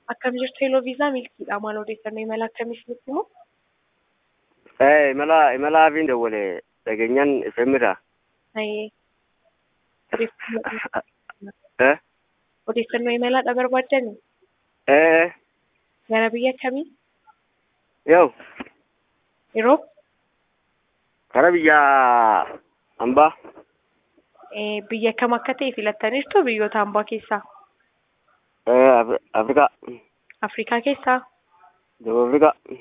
Akkam jirtu Heloo Viizaa milkiidha. Maal odeeffannoo imala akkamii isinitti himu? Eh, imala imala afiin dawwale dhageenyaan ifemirra. Ayee. Odeeffannoo Eh, odeeffannoo imalaadha barbaaddani? eh, Gara biyya kamii? yoo Yeroo kara biyya hambaa. eh, biyya kam akka ta'e filattaniirtu biyyoota hambaa keessaa? Eh, Af- Afrikaa. Afrikaa keessaa? Daba Afrikaa.